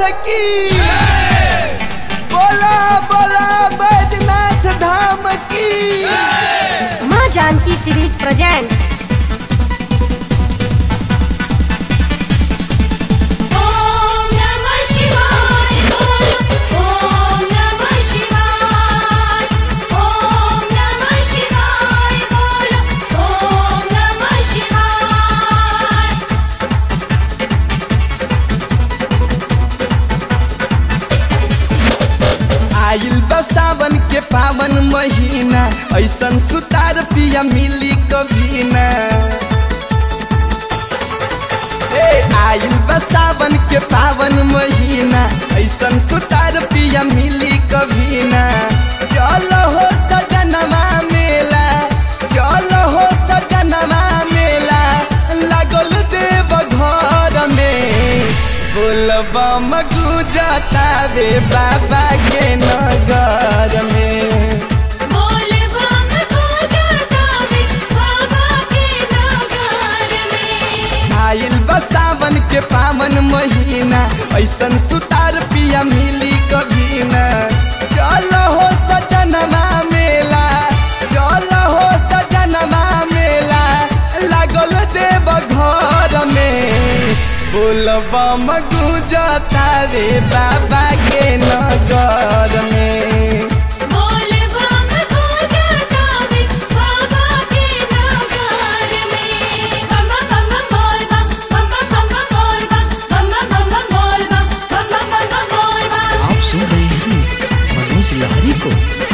की बोला बोला बैजनाथ धाम की माँ जानकी सीरीज प्रेजेंट्स ॐ नमः शिवाय ॐ नमः शिवाय ॐ नमः शिवाय ॐ नमः शिवाय आइल बा सावन के पावन महीना ऐसन सुतार पिया मिली कभी ना ए आइल बा सावन के पावन महीना ऐसन सुतार पिया मिली कभी ना चल हो सजनवा मेला चल हो सजनवा मेला लागल देव घर में बोलबा मगुजता रे बाबा के नगर में बोल बम पूजा गावे बाबा के नगर में आइल बा सावन के पावन महीना ऐसन सुतार पिया मिली कभी ना चल हो सजनवा मेला चल हो सजनवा मेला लागल देव घर में बोलबा मगुजता रे बाबा के नगर में बोल बम पूजा गावे बाबा के नगर में बम बम बोल बम बम बम बोल बम बम बम बोल बम बम बम बोल बम आप सुन रहे हैं मनोज लहरी को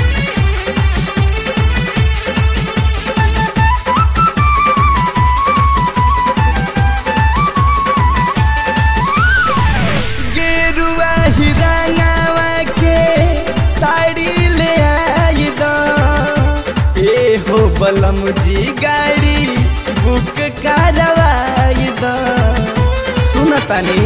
गेरुआ हिरंगावा के साड़ी ले आई दो ए हो बलम जी गाड़ी बुक करवाई दो सुनतनी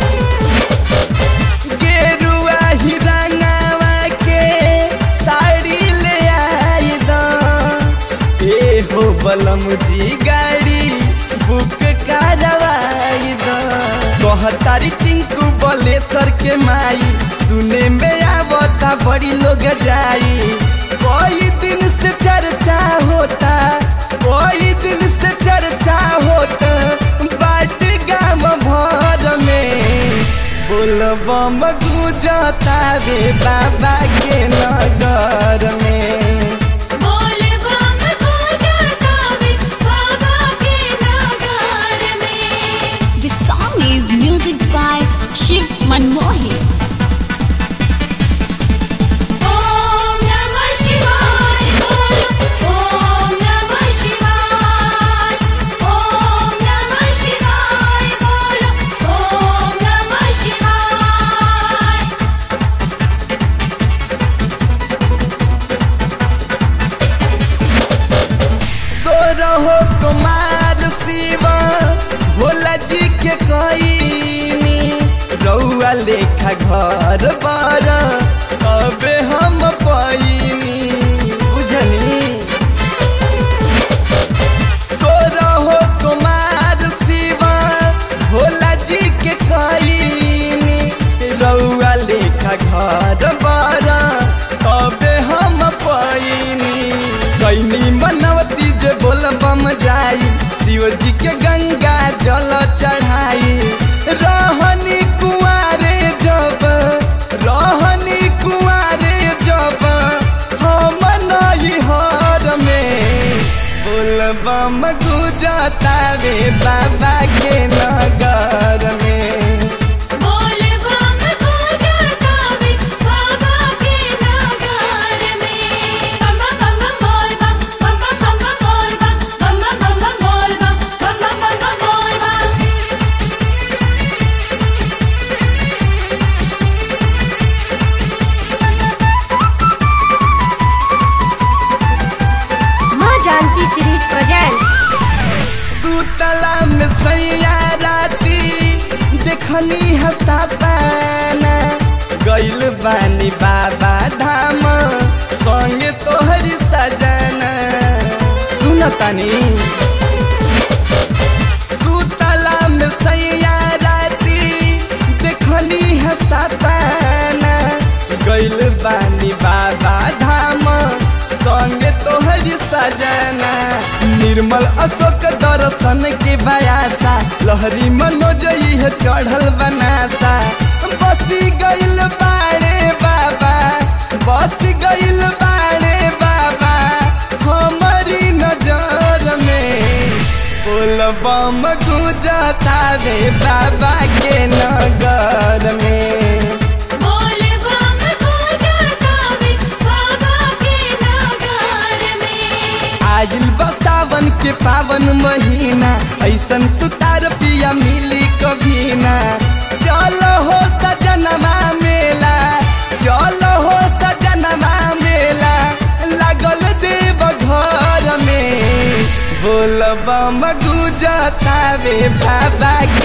गेरुआ हिरंगावा के साड़ी ले आई दो ए हो बलम जी गाड़ी बुक करवाई दो कहतारी टिंकू बलेसर के माई सुने में आवता बड़ी लोग जाई कोई दिन से चर्चा होता कोई दिन से चर्चा होता बाट गाम भर में बोलबम गुजता रे बाबा के नगर में बोल बम पूजा गावे बाबा के नगर में The song is music by Shiv Manmohi. Om नमः शिवाय ॐ नमः शिवाय ॐ नमः शिवाय ॐ नमः शिवाय सो रहो सोमार शिवा भोला जी के कईनी रउआ लेखा घर बार अबे हम पैनी बुझनी सो रहो सोमार शिवा भोला जी के कईनी रउआ लेखा घर बार अबे हम पैनी कैनी मनवती जे बोल बम जाई शिव जी के गंगा जल चढ़ाई रहनी कुआरे जब रहनी कुआरे जब हम नई हर में बोल बम गुजता रे बाबा के नगर में बोल बम पूजा गावे बाबा के नगर में बम बम बोल बम बम बम बोल बम बम बम बोल बम बम बम बोल बम माँ जानकी सीरीज प्रेजेंट्स सुतला में सैया राती देखनी हसा पाना गइल बानी बाबा धाम संगे तोहरी सजना सुनतनी सुतला में सैया राती देखनी हसा सजना निर्मल अशोक दर्शन के बयासा लहरी मनोज है चढ़ल बनासा बसी गइल बाड़े बाबा बस गइल बाड़े बाबा हमारी नजर में बोलबम गुजतावे बाबा के नगर में बोल बम गुजरातावे बाबा के नगर में आजिल बसावन के पावन महीना ऐसन सुतार पिया मिली कभी ना चलो हो सजनमा मेला चलो हो सजनमा मेला लागल देव घर में बोलबम गुजतावे बाबा